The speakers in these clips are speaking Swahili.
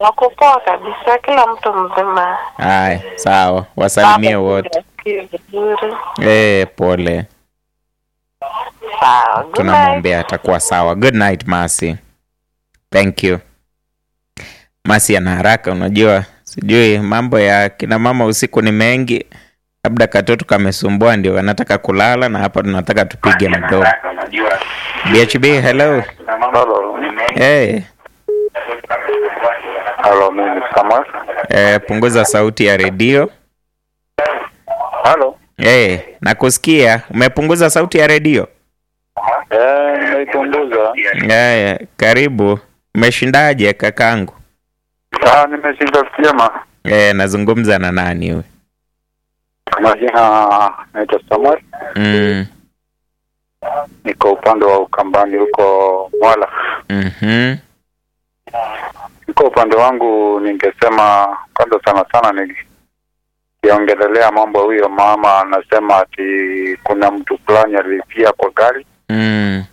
Wako poa kabisa, kila mtu mzima. Haya, sawa, wasalimie wote. Wasikii vizuri. Eh, pole, Sawa, good night. tunamwombea atakuwa sawa. Good night Masi, thank you. Masi ana haraka, unajua, sijui mambo ya kina mama usiku ni mengi, labda katoto kamesumbua, ndio anataka kulala, na hapa tunataka tupige mdomo. BHB, hello. Halo. Hey, Halo, mimi Samuel. eh, punguza sauti ya redio. Halo. Hey, nakusikia. Umepunguza sauti ya redio? Eh, nimeipunguza. Haya, karibu. Umeshindaje kakangu? Ah, nimeshinda vyema. Eh, nazungumza na nani huyu? Majina naitwa Samuel. Mm. Niko upande wa Ukambani huko Mwala. Mhm. Niko upande wangu, ningesema kwanza sana sana nikiongelelea mambo huyo mama anasema ati kuna mtu fulani alifia kwa gari Mm.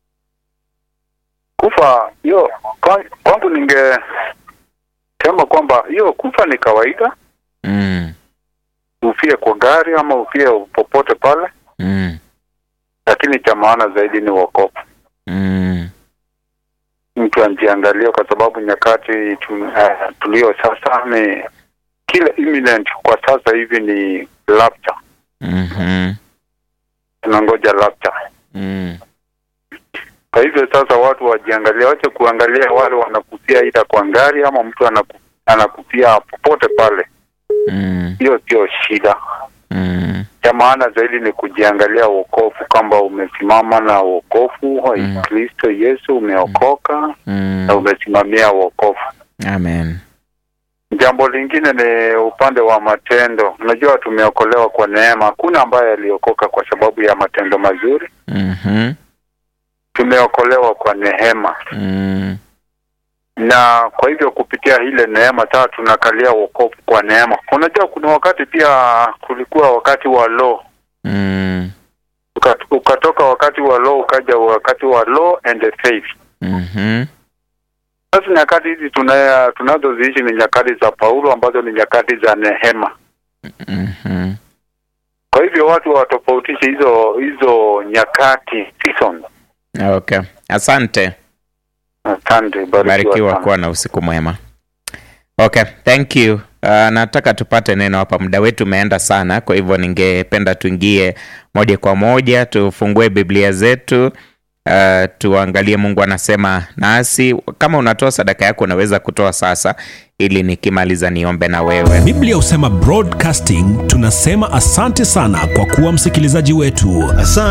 kufa. Hiyo kwa- kwangu ningesema kwamba hiyo kufa ni kawaida, Mm. ufie kwa gari ama ufie popote pale, Mm. lakini cha maana zaidi ni wokovu. Mm. mtu anjiangalie kwa sababu nyakati tu, uh, tulio sasa ni kila imminent kwa sasa hivi ni rapture, Mhm. tunangoja rapture. Mm. Kwa hivyo sasa watu wajiangalie, wache kuangalia wale wanakufia ida kwa ngari ama mtu anaku, anakufia popote pale, Mm. hiyo sio shida. Mm. Cha maana zaidi ni kujiangalia wokovu, kwamba umesimama na wokovu wa Mm. Kristo Yesu, umeokoka na Mm. umesimamia wokovu. Amen. Jambo lingine ni upande wa matendo. Unajua, tumeokolewa kwa neema. Hakuna ambaye aliokoka kwa sababu ya matendo mazuri. Mhm. Tumeokolewa kwa neema, Mm. na kwa hivyo kupitia ile neema sasa tunakalia wokovu kwa neema. Unajua, kuna wakati pia kulikuwa wakati wa law, Mm. Ukat- ukatoka wakati wa law ukaja wakati wa law and faith. Mhm. Sasa nyakati hizi tuna tunazoziishi ni nyakati za Paulo ambazo ni nyakati za neema. Mhm. Kwa hivyo watu watofautishe hizo hizo nyakati season. Okay. Asante. Asante, barikiwa Barikiwa sana. kuwa na usiku mwema. Okay, thank you. Uh, nataka tupate neno hapa, muda wetu umeenda sana, kwa hivyo ningependa tuingie moja kwa moja, tufungue Biblia zetu uh, tuangalie Mungu anasema nasi. Kama unatoa sadaka yako unaweza kutoa sasa, ili nikimaliza niombe na wewe. Biblia husema broadcasting, tunasema asante sana kwa kuwa msikilizaji wetu. Asante.